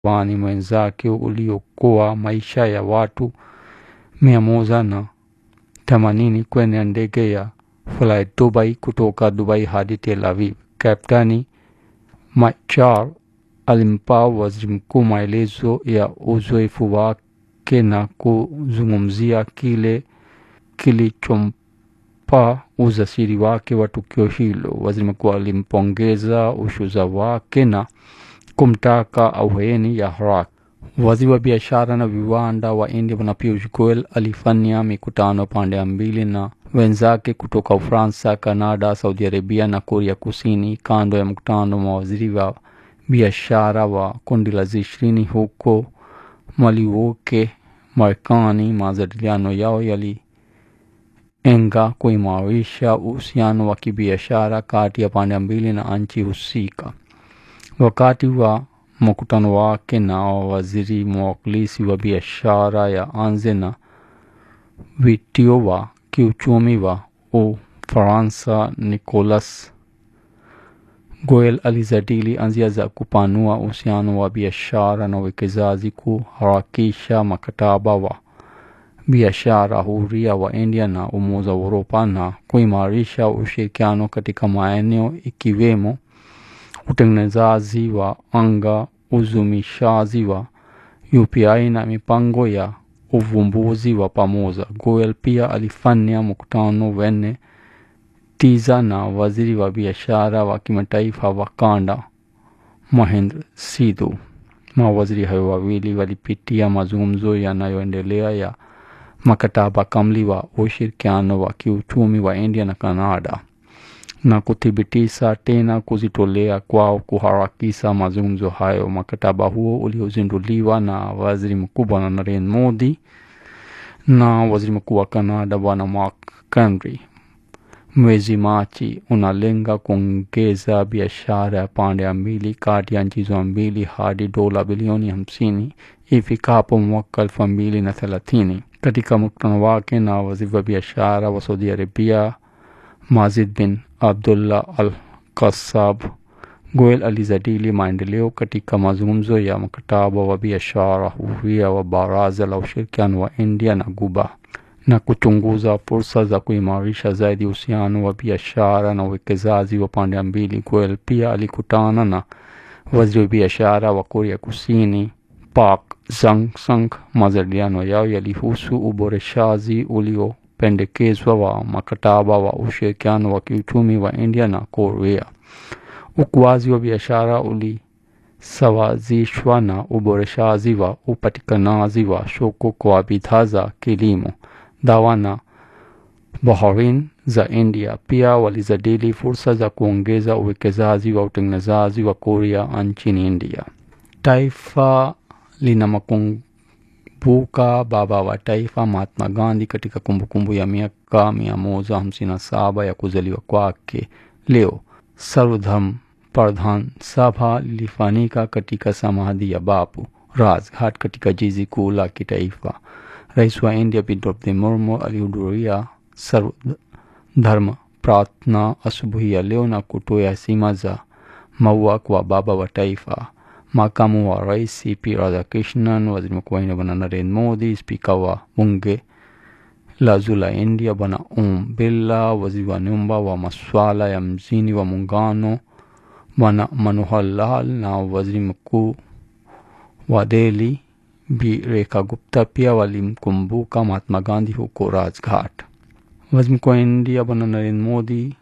wani mwenzake uliokoa maisha ya watu mia moja na themanini kwenye ndege ya Flight Dubai kutoka Dubai hadi Tel Aviv. Kapteni Machar alimpa waziri mkuu maelezo ya uzoefu wake na kuzungumzia kile kilichompa ujasiri wake wa tukio hilo. Waziri mkuu alimpongeza ushuza wake na kumtaka ahueni ya haraka. Waziri wa biashara na viwanda wa India Bwana Piyush Goyal alifanya mikutano pande mbili na wenzake kutoka Ufaransa, Kanada, Saudi Arabia na Korea Kusini kando ya mkutano wa mawaziri wa biashara wa kundi la ishirini huko Milwaukee, Marekani. Majadiliano yao yalilenga kuimarisha uhusiano wa kibiashara kati ya pande mbili na nchi husika. Wakati wa mkutano wake na waziri mwakilishi wa biashara ya anze na vitio wa kiuchumi wa Ufaransa Nicolas Goyal alizadili njia za kupanua uhusiano wa biashara na uwekezaji, kuharakisha mkataba wa biashara huria wa India na Umoja wa Uropa na kuimarisha ushirikiano katika maeneo ikiwemo utengenezaji wa anga, uzumishaji wa UPI na mipango ya uvumbuzi wa pamoja. Goyal pia alifanya mkutano wenye tija na waziri wa biashara wa kimataifa wa kanda Mahendra Sidhu. Mawaziri hayo wawili walipitia mazungumzo yanayoendelea ya mkataba kamili wa ushirikiano wa kiuchumi wa India na Canada na kuthibitisha tena kujitolea kwao kuharakisha mazungumzo hayo. Mkataba huo uliozinduliwa na waziri mkuu Bwana Narendra Modi na waziri mkuu wa Canada Bwana Mark Carney mwezi Machi unalenga kuongeza biashara ya pande mbili kati ya nchi hizo mbili hadi dola bilioni hamsini ifikapo mwaka elfu mbili na thelathini. Katika mkutano wake na waziri wa biashara wa Saudi Arabia Mazid bin Abdullah Al Kasab, Goyal alizadili maendeleo katika mazungumzo ya mkataba wa biashara huria wa Baraza la Ushirikiano wa India na Guba na kuchunguza fursa za kuimarisha zaidi uhusiano wa biashara na uwekezaji wa pande mbili. Goyal pia alikutana na waziri wa biashara wa Korea Kusini Park Jang-sung. Majadiliano yao yalihusu uboreshaji uliopendekezwa wa mkataba wa ushirikiano wa kiuchumi wa India na Korea. Ukuaji wa biashara ulisawazishwa na uboreshaji wa upatikanaji wa soko kwa bidhaa za kilimo, dawa na baharini za India. Pia walijadili fursa za kuongeza uwekezaji wa utengenezaji wa Korea nchini India. Taifa linamkumbuka baba wa taifa Mahatma Gandhi katika kumbukumbu ya miaka mia moja hamsini na saba ya kuzaliwa kwake. Leo Sarvodharm Pradhan Sabha lilifanyika katika samadhi ya Bapu Rajghat katika jiji kuu la kitaifa. Rais wa India Draupadi Murmu alihudhuria Sarvodharm Pratna asubuhi ya leo na kutoa heshima za maua kwa baba wa taifa. Makamu wa rais C.P. Radhakrishnan, waziri mkuu wa India bwana Narendra Modi, spika wa bunge la juu la India bwana Om Birla, waziri wa nyumba wa masuala ya mjini wa muungano bwana Manohar Lal na waziri mkuu wa Delhi Bi Rekha Gupta pia walimkumbuka Mahatma Gandhi huko Rajghat. Waziri mkuu wa India bwana Narendra Modi,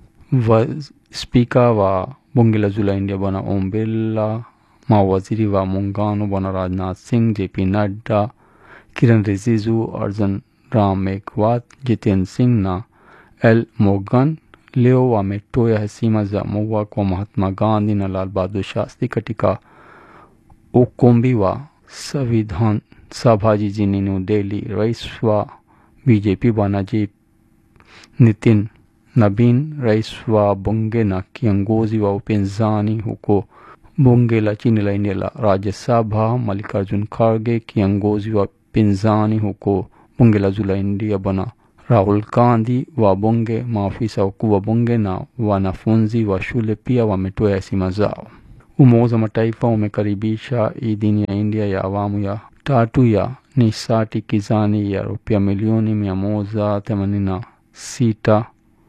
spika wa bunge la juu la India bwana Om Birla, mawaziri wa muungano bwana Rajnath Singh, JP Nadda, Kiran Rijiju, Arjun Ram Meghwat, Jiten Singh na L Morgan leo wametoa heshima za maua kwa Mahatma Gandhi na Lal Bahadur Shastri katika ukumbi wa Savidhan Sabha jijini New Delhi. Rais wa BJP bwana J Nitin Nabin, rais wa bunge na kiongozi wa upinzani huko bunge la chini la India la Rajya Sabha Mallikarjun Kharge, kiongozi wa pinzani huko bunge la juu la India bwana Rahul Gandhi wa bunge, maafisa wakuu wa bunge na wanafunzi wa shule pia wametoa heshima zao. Umoja wa Mataifa umekaribisha idhini ya India ya awamu ya tatu ya nishati kizani ya rupia milioni mia moja themanini na sita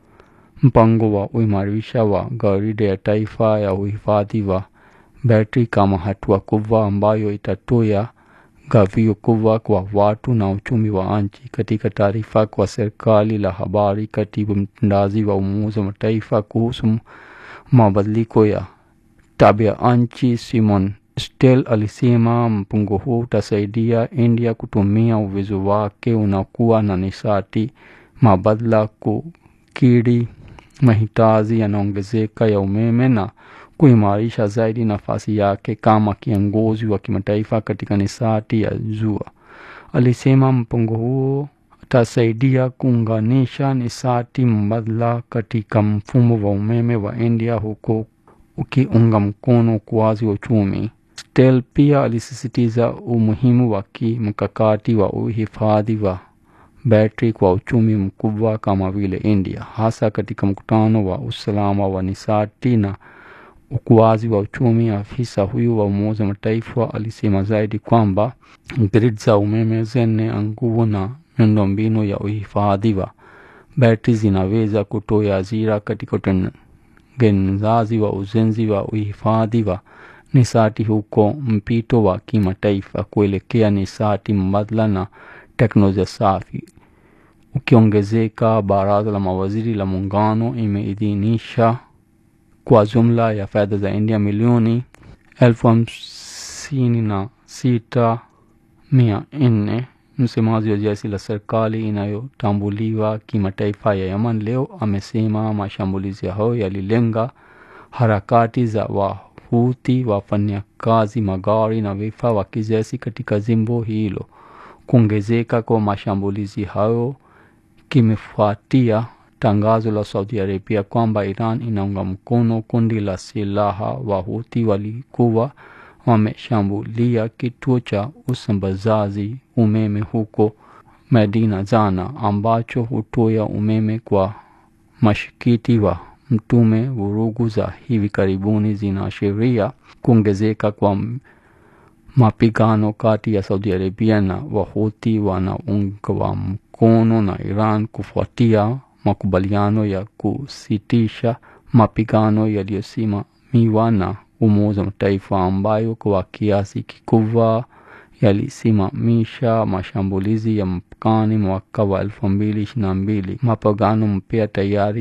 mpango wa uimarisha wa gharida ya taifa ya uhifadhi wa betri kama hatua kubwa ambayo itatoa gawio kubwa kwa watu na uchumi wa nchi. Katika taarifa kwa serikali la habari, katibu mtendaji wa Umoja wa Mataifa kuhusu mabadiliko ya tabia nchi Simon Stel alisema mpango huu utasaidia India kutumia uwezo wake unakuwa na nishati mabadala kukidhi mahitaji yanaongezeka ya umeme na kuimarisha zaidi nafasi yake kama kiongozi wa kimataifa katika nishati ya jua. Alisema mpango huo utasaidia kuunganisha nishati mbadala katika mfumo wa umeme wa India huko ukiunga mkono ukuaji wa uchumi. Stel pia alisisitiza umuhimu wa kimkakati wa uhifadhi wa betri kwa uchumi mkubwa kama vile India, hasa katika mkutano wa usalama wa nishati na ukuaji wa uchumi. Afisa huyu wa Umoja wa Mataifa alisema zaidi kwamba grid za umeme zenye nguvu na miundombinu ya uhifadhi wa betri zinaweza kutoa ajira katika utengenezaji wa ujenzi wa uhifadhi wa nishati huko mpito wa kimataifa kuelekea nishati mbadala na teknolojia safi ukiongezeka. Baraza la mawaziri la muungano imeidhinisha kwa jumla ya fedha za India milioni elfu hamsini na sita mia nne. Msemaji wa jeshi la serikali inayotambuliwa kimataifa ya Yemen leo amesema mashambulizi hayo yalilenga harakati za Wahuthi, wafanyakazi magari na vifaa vya kijeshi katika jimbo hilo. Kuongezeka kwa mashambulizi hayo kimefuatia tangazo la Saudi Arabia kwamba Iran inaunga mkono kundi la silaha Wahuthi walikuwa wameshambulia kituo cha usambazaji umeme huko Medina jana, ambacho hutoa umeme kwa mashikiti wa Mtume. Vurugu za hivi karibuni zinaashiria kuongezeka kwa mapigano kati ya Saudi Arabia na Wahuthi wanaungwa mkono na Iran kufuatia makubaliano ya kusitisha mapigano yaliyosimamiwa na Umoja wa Mataifa ambayo kwa kiasi kikubwa yalisimamisha mashambulizi ya mpakani mwaka wa elfu mbili ishirini na mbili. Mapigano mpya tayari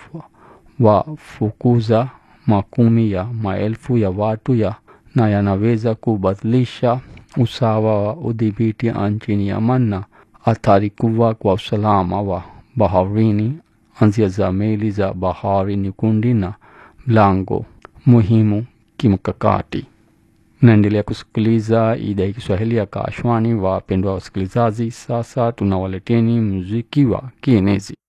yamewafukuza makumi ya maelfu ya watu ya na yanaweza kubadilisha usawa wa udhibiti nchini Yemen na athari kubwa kwa usalama wa baharini, anzia za meli za bahari Nyekundu na mlango muhimu kimkakati. Naendelea kusikiliza idhaa ya Kiswahili ya Kaashwani. Wapendwa wasikilizaji, sasa tunawaleteni muziki wa kienezi.